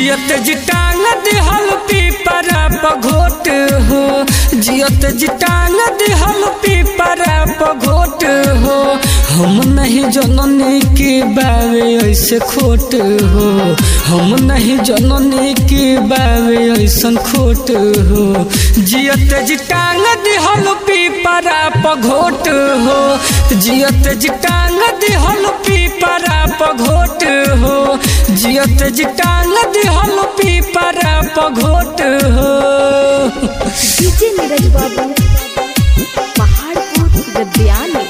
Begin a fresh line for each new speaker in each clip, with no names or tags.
जियत जिटांग दिहल पीपरा पघोट हो जियत जिटांग दिहल पीपरा पघोट हो हम नहीं जननी के बावे ऐसे खोट हो हम नहीं जननी के बावे ऐसन खोट हो जियत जिटांग दिहल पीपरा पघोट हो जियत जिटांग दिहल पीपरा पघोट हो जियत जिटांग दिहल पीपरा पघोट हो
डीजे नीरज बाबू पहाड़पुर विद्यालय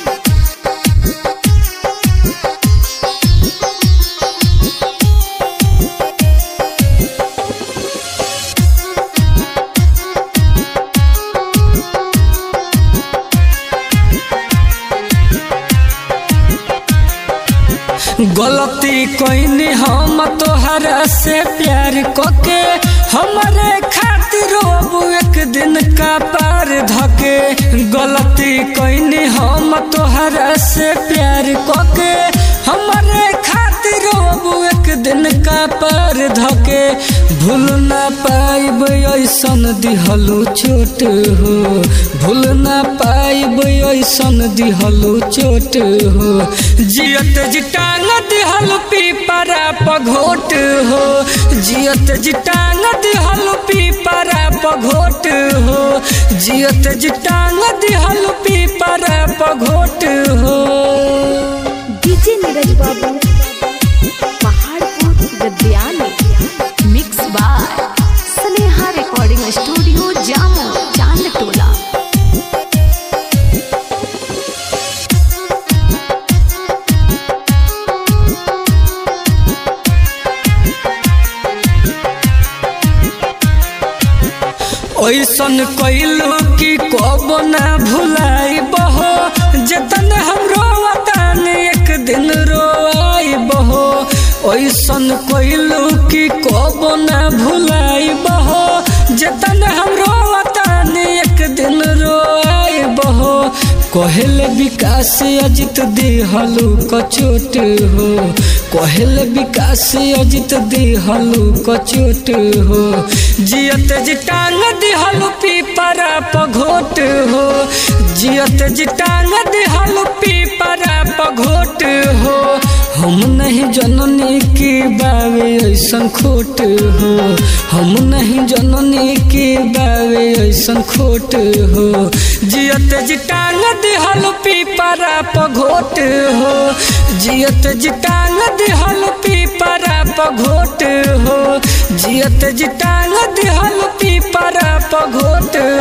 गलती कोई हम तोहरा से प्यार कके हमारे खातिर अब एक दिन का पार धके गलती कोई हम तोहरा से प्यार कके हमारे खातिर अब एक दिन का पार धके भूल ना पाइब ऐसन दिहलो छोट हो भूल ना पाइब ऐसन दिहलो चोट हो जियत जिटांग दिहल पीपरा पघोट हो जियत जिटांग दिहल पीपरा पघोट हो जियत जिटांग दिहल पीपरा पघोट हो
डीजे नीरज बाबू पहाड़पुर विद्यालय mix by Sneha recording studio Jamo Chand टोला
ऐसन कैलू कि कब ना भुलाई बहो जतन हम रोवतान एक दिन रोआई बहो ऐसन कैलू कि कब ना भुलाई बहो जतन हम रोवतान एक दिन रोआई बहो कहल विकास अजित देहलू कचोट हो कहल विकास अजित देहलू कचोट हो जियत जिटांग दिहलू पीपरा पघोट हो जियत जिटांग दिहलू पीपरा पघोट हो हम नहीं जननी के बावे ऐसन खोट हो हम नहीं जननी के बावे ऐसन खोट हो जियत जिटांग दिहल पीपरा पघोट हो जियत जिटांग दिहल पीपरा पघोट हो जियत जिटांग दिहल पीपरा पघोट